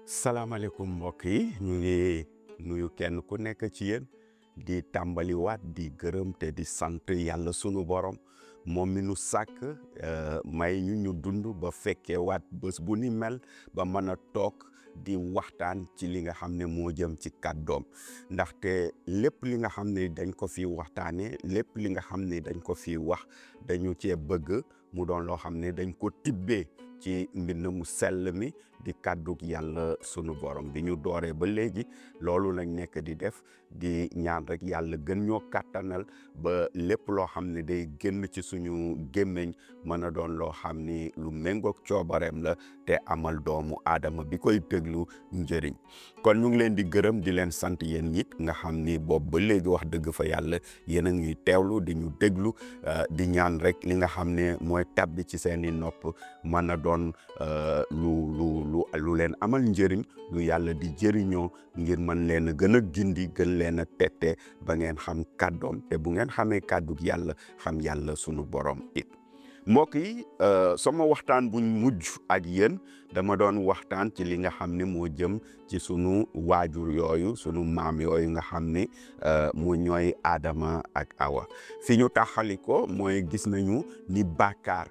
salaamaaleykum mbokk yi ñu ngi nuyu kenn ku nekk ci yéen di tàmbaliwaat di gërëm te di sant yàlla sunu borom moom mi nu sàkk may ñu ñu dund ba fekkee waat bés bu ni mel ba mën a toog di waxtaan ci li nga xam ne moo jëm ci kàddoom ndaxte lépp li nga xam ne dañ ko fi waxtaanee lépp li nga xam ne dañ ko fi wax dañu cee bëgg mu doon loo xam ne dañ ko tibbee ci mbind mu sell mi di kàddug yàlla sunu borom bi ñu dooree ba léegi loolu lañ nekk di def di ñaan rek yàlla gën ñoo kàttanal ba lépp loo xam ne day génn ci suñu gémmiñ mën a doon loo xam ni lu méngoog coobareem la te amal doomu aadama bi koy déglu njëriñ kon ñu ngi leen di gërëm di leen sant yéen it nga xam ni boobu ba léegi wax dëgg fa yàlla yéen a ngi teewlu di ñu déglu di ñaan rek li nga xam ne mooy tabbi ci seeni nopp mën a doon lu lu lu lu leen amal njëriñ lu yàlla di jëriñoo ngir mën leen a gën a gindi gën leen a tette ba ngeen xam kàddoom te bu ngeen xamee kàddug yàlla xam yàlla sunu borom it mbokk yi sama waxtaan buñ mujj ak yéen dama doon waxtaan ci li nga xam ne moo jëm ci sunu waajur yooyu sunu maam yooyu nga xam ne mu ñooy Adama ak Awa fi ñu taxali ko mooy gis nañu ni bàkkaar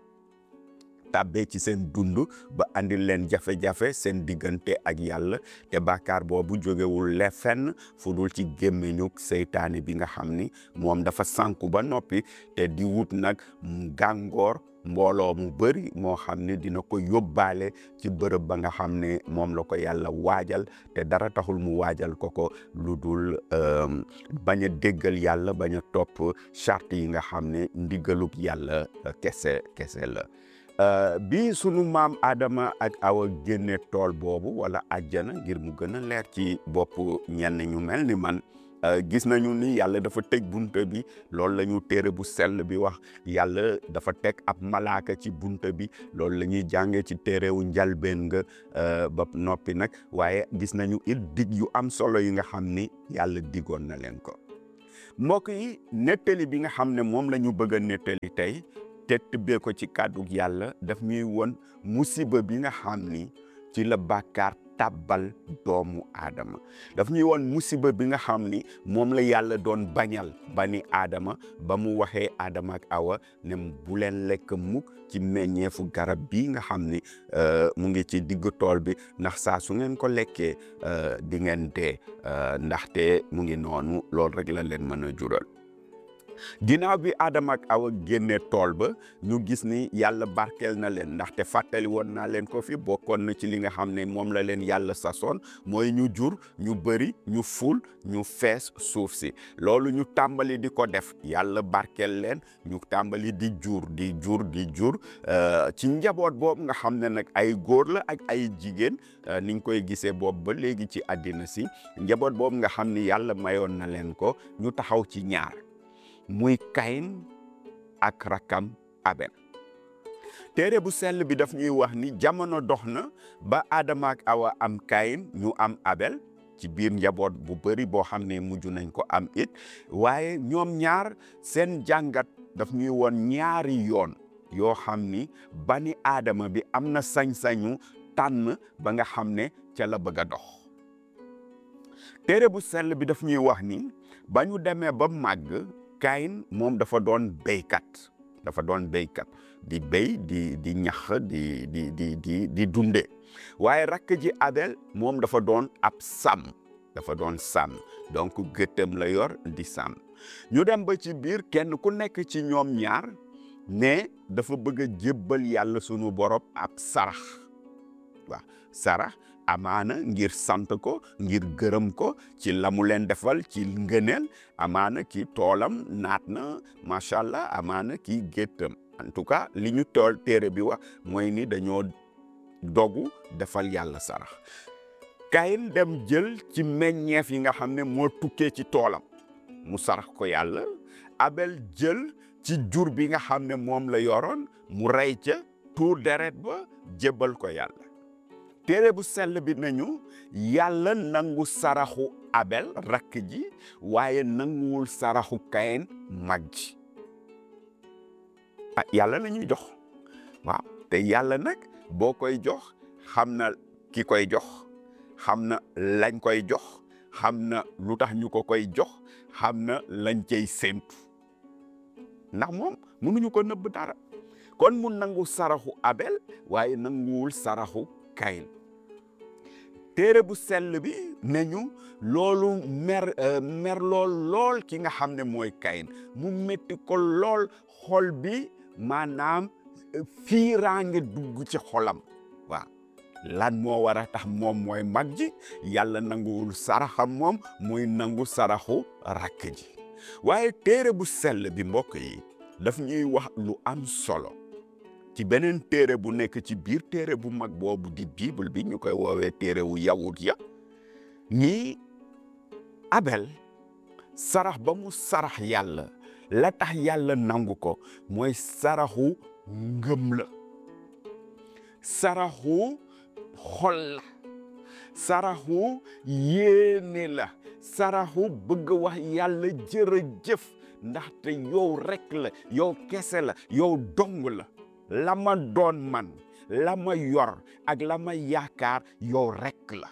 tàbbee ci seen dund ba andil leen jafe-jafe seen diggante ak yàlla te bàkkaar boobu jógewul le fenn fu dul ci gémmiñu seytaane bi nga xam ni moom dafa sànku ba noppi te di wut nag gàngoor mbooloo mu bëri moo xam ne dina ko yóbbaale ci bërëb ba nga xam ne moom la ko yàlla waajal te dara taxul mu waajal ko ko lu dul bañ a déggal yàlla bañ a topp charte yi nga xam ne ndigalug yàlla kese kese la Uh, bi sunu maam Adama ak Awa génne tool boobu wala àjjana ngir mu gën a leer ci bopp ñenn ñu mel ni man uh, gis nañu ni yàlla dafa tëj bunta bi loolu la ñu téere bu sell bi wax yàlla dafa teg ab malaaka ci bunta bi loolu la ñuy jàngee ci téerewu njalbeen nga uh, ba noppi nag waaye gis nañu it dig yu am solo yi nga xam ni yàlla digoon na leen ko mbokk yi nettali bi nga xam ne moom la ñu bëgg a nettali tey te tibbee ko ci kàddug yàlla daf ñuy won musiba bi nga xam ni ci la bàkkaar tàbbal doomu aadama daf ñuy won musiba bi nga xam ni moom la yàlla doon bañal bani aadama ba mu waxee aadama ak awa ne bu leen lekk mukk ci meññeefu garab bii nga xam ni mu ngi ci digg tool bi ndax saa su ngeen ko lekkee di ngeen dee ndaxte mu ngi noonu loolu rek la leen mën a jural ginnaaw bi Adama ak Awa génne tool ba ñu gis ni yàlla barkeel na leen ndaxte fàttali woon naa leen ko fi bokkoon na ci li nga xam ne moom la leen yàlla sasoon mooy ñu jur ñu bëri ñu ful ñu fees suuf si loolu ñu tàmbali di ko def yàlla barkeel leen ñu tàmbali di jur di jur di jur ci njaboot boobu nga xam ne nag ay góor la ak ay jigéen ni ñu koy gisee boobu ba léegi ci àddina si njaboot boobu nga xam ni yàlla mayoon na leen ko ñu taxaw ci ñaar muy kayin ak rakam abel téere bu sell bi daf ñuy wax ni jamono dox na ba Adama ak Awa am kayin ñu am abel ci biir njaboot bu bëri boo xam ne mujj nañ ko am it waaye ñoom ñaar seen jàngat daf ñuy woon ñaari yoon yoo xam ni bani Adama bi am na sañ-sañu tànn ba nga xam ne ca la bëgg a dox téere bu sell bi daf ñuy wax ni ba ñu demee ba màgg Kayin moom dafa doon béykat dafa doon béykat di béy di di ñax di di di di di dunde waaye rakk ji Abel moom dafa doon ab sàmm dafa doon sàmm donc gëttam la yor di sàmm ñu dem ba ci biir kenn ku nekk ci ñoom ñaar ne dafa bëgg a jébbal yàlla sunu borom ab sarax waaw sarax amaana ngir sant ko ngir gërëm ko ci la mu leen defal ci ngëneel amaana ki toolam naat na macha allah amaana ki géttam en tout cas li ñu tool téere bi wax mooy ni dañoo dogu defal yàlla sarax Kayin dem jël ci meññeef yi nga xam ne moo tukkee ci toolam mu sarax ko yàlla Abel jël ci jur bi nga xam ne moom la yoroon mu rey ca tuur deret ba jébbal ko yàlla téere bu sell bi nañu yàlla nangu saraxu abel rakk ji waaye nanguwul saraxu kayin mag ji ah yàlla la ñuy jox waaw te yàlla nag boo koy jox xam na ki koy jox xam na lañ koy jox xam na lu tax ñu ko koy jox xam na lañ cay séentu ndax moom mënuñu ko nëbb dara kon mu nangu saraxu Abel waaye nanguwul saraxu Kayin téere bu sell bi ne ñu loolu mer mer lool lool ki nga xam ne mooy Kayin mu métti ko lool xol bi maanaam fiiraange dugg ci xolam waaw lan moo war a tax moom mooy mag ji yàlla nanguwul saraxam moom muy nangu saraxu rakk ji waaye téere bu sell bi mbokk yi daf ñuy wax lu am solo ci beneen téere bu nekk ci biir téere bu mag boobu di bible bi ñu koy woowee téere wu yawut ya ñii Abel sarax ba mu sarax yàlla la tax yàlla nangu ko mooy saraxu ngëm la saraxu xol la saraxu yéene la saraxu bëgg wax yàlla jërëjëf ndaxte yow rekk la yow kese la yow dong la la ma doon man la ma yor ak la ma yaakaar yow rekk la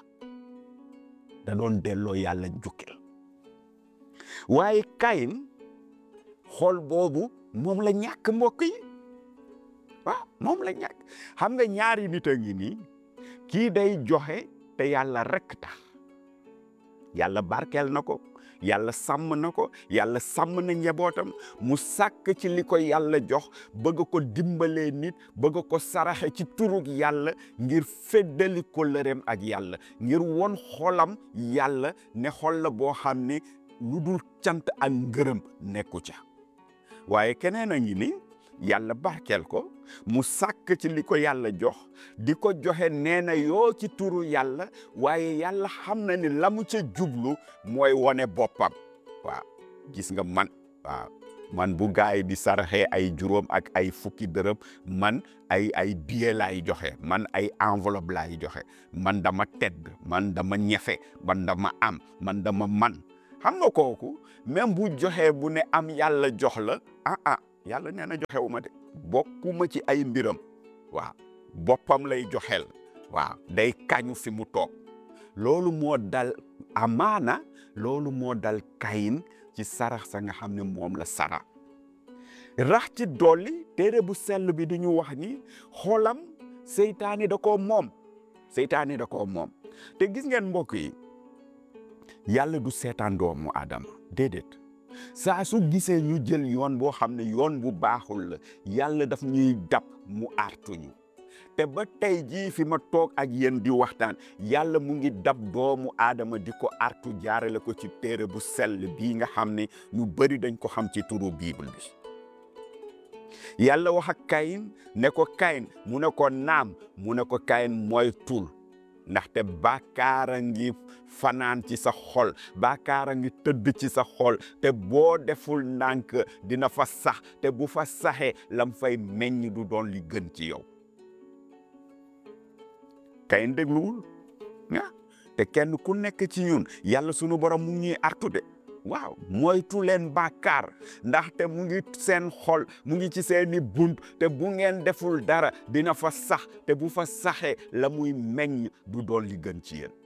da doon delloo yàlla njukkil waaye Kayin xol boobu moom la ñàkk mbokk yi waaw moom la ñàkk xam nga ñaari nit a ngi nii kii day joxe te yàlla rekk tax yàlla barkeel na ko yàlla sàmm na ko yàlla sàmm na njabootam mu sàkk ci li ko yàlla jox bëgg ko dimbalee nit bëgg ko saraxe ci turug yàlla ngir feddali kóllëreem ak yàlla ngir won xolam yàlla ne xol la boo xam ne lu dul cant ak ngërëm nekku ca waaye keneen a ngi ni yàlla barkeel ko mu sàkk ci li ko yàlla jox di ko joxe nee na yoo ci turu yàlla waaye yàlla xam na ni la mu ca jublu mooy wone boppam waaw gis nga man waaw man bu gaay di saraxee ay juróom ak ay fukki dërëm man ay ay billet laay joxe man ay enveloppe laay joxe man dama tedd man dama ñefe man dama am man dama man xam nga kooku même bu joxee bu ne am yàlla jox la ah ah yàlla nee na joxewu ma de bokkuma ci ay mbiram waaw boppam lay joxel waaw day kañu fi mu toog loolu moo dal amaana loolu moo dal kayin ci sarax sa nga xam ne moom la sara rax ci dolli téere bu sell bi di ñu wax ni xolam seytaani da koo moom seytaani da koo moom te gis ngeen mbokk yi yàlla du seetaan doomu aadama déedéet saa su gisee ñu jël yoon boo xam ne yoon bu baaxul la yàlla daf ñuy dab mu artuñu te ba tey jii fi ma toog ak yéen di waxtaan yàlla mu ngi dab doomu aadama di ko artu jaarale ko ci téere bu sell bii nga xam ne ñu bëri dañ ko xam ci turu bible bi yàlla wax ak kayin ne ko kayin mu ne ko naam mu ne ko kayin mooy tul ndaxte bàkkaara ngi fanaan ci sa xol bàkkaara ngi tëdd ci sa xol te boo deful ndànk dina fa sax te bu fa saxee lam fay meññ du doon li gën ci yow kayin dégluwul ah te kenn ku nekk ci ñun yàlla sunu borom mu ngi ñuy artu de waaw moytu leen bàkkaar ndaxte mu ngi seen xol mu ngi ci seeni bunt te bu ngeen deful dara dina fa sax te bu fa saxee la muy meññ du doon li gën ci yéen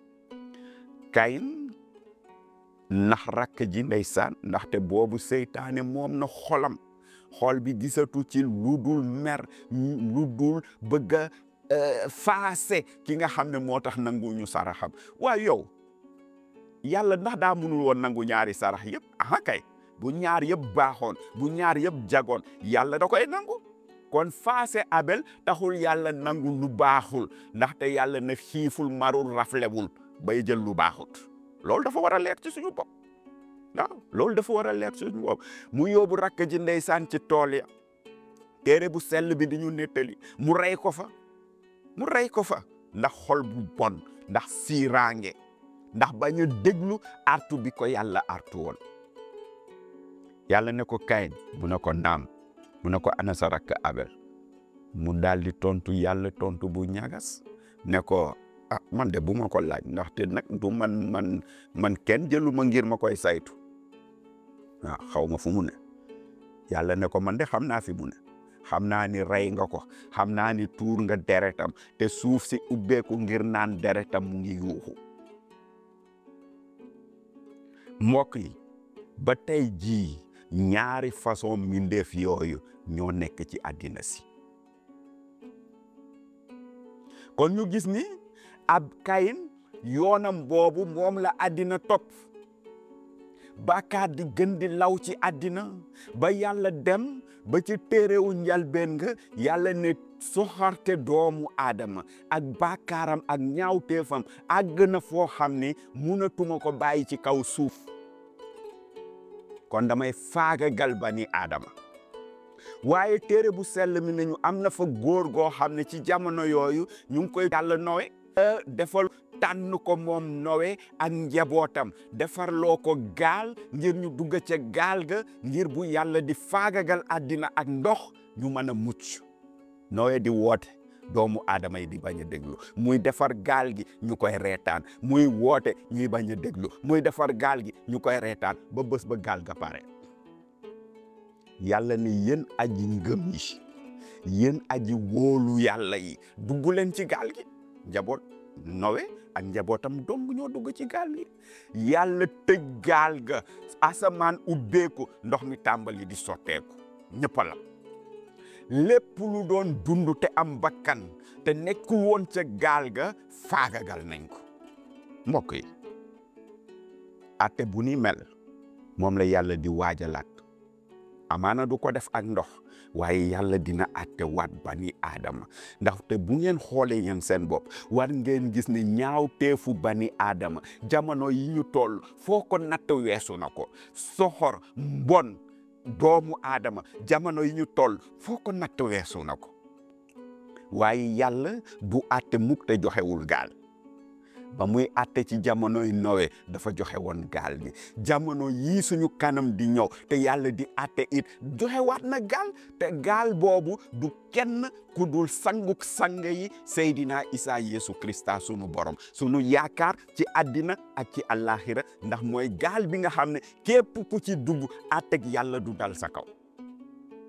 kayin ndax rakk ji ndeysaan ndaxte boobu seytaane moom na xolam xol bi gisatu ci lu dul mer lu dul bëgg a faase ki nga xam ne moo tax nangu ñu saraxam waaye yow yàlla ndax daa mënul woon nangu ñaari sarax yëpp aha kay bu ñaar yëpp baaxoon bu ñaar yëpp jagoon yàlla da koy nangu kon faase abel taxul yàlla nangu lu baaxul ndaxte yàlla na xiiful marul raflewul bay jël lu baaxut loolu dafa war a leer ci suñu bopp waaw loolu dafa war a leer ci suñu bopp mu yóbbu rakk ji ndeysaan ci tool ya téere bu sell bi di ñu nettali mu rey ko fa mu rey ko fa ndax xol bu bon ndax siiraange ndax bañ a déglu artu bi ko yàlla artu woon yàlla ne ko kayin mu ne ko naam mu ne ko ana sa rakk abel mu daal di tontu yàlla tontu bu ñagas ne ko ah man de bu ma ko laaj ndaxte nag du man man man kenn jëlu ma ngir ma koy saytu waaw xaw ma fu mu ne yàlla ne ko man de xam naa fi mu ne xam naa ni rey nga ko xam naa ni tuur nga deretam te suuf si ubbeeku ngir naan deretam mu ngi yuuxu mbokk yi ba tey jii ñaari façon mbindeef yooyu ñoo nekk ci àddina si kon ñu gis ni ab kayin yoonam boobu moom la àddina topp bàkkaar di gën di law ci àddina ba yàlla dem ba ci téerewu njalbeen nga yàlla ne soxarte doomu aadama ak bàkkaaram ak ñaawteefam àgg na foo xam ni munatuma ko bàyyi ci kaw suuf kon damay faagagal bani aadama waaye téere bu sell mi nañu am na fa góor goo xam ne ci jamono yooyu ñu ngi koy yàlla nowe defal tànn ko moom nowe ak njabootam defarloo ko gaal ngir ñu dugg ca gaal ga ngir bu yàlla di faagagal àddina ak ndox ñu mën a mucc nowe di woote doomu aadama yi di bañ a déglu muy defar gaal gi ñu koy reetaan muy woote ñuy bañ a déglu muy defar gaal gi ñu koy reetaan ba bés ba gaal ga pare yàlla ni yéen aji ngëm yi yéen aji wóolu yàlla yi dugg leen ci gaal gi njaboot nowe ak njabootam dong ñoo dugg ci gaal gi yàlla tëj gaal ga asamaan ubbeeku ndox mi tàmbali di sotteeku ñëpp la lépp lu doon dund te am bakkan te nekku woon ca gaal ga faagagal nañ ko mbokk yi ate bu ni mel moom la yàlla di waajalaat amaana du ko def ak ndox waaye yàlla dina atte waat bani aadama ndaxte bu ngeen xoolee yéen seen bopp war ngeen gis ne ñaaw teefu bani aadama jamono yi ñu toll foo ko natt weesu na ko soxor mbon doomu aadama jamono yi ñu toll foo ko natt weesu na ko waaye yàlla du atte mukk te joxewul gaal ba muy atte ci jamonoy nowe dafa joxe woon gaal gi jamono yii suñu kanam di ñëw te yàlla di atte it joxewaat na gaal te gaal boobu du kenn ku dul sanguk sang yi Seydina Isa Yesu Krista sunu borom sunu yaakaar ci àddina ak ci àllaaxira ndax mooy gaal bi nga xam ne képp ku ci dugg atteg yàlla du dal sa kaw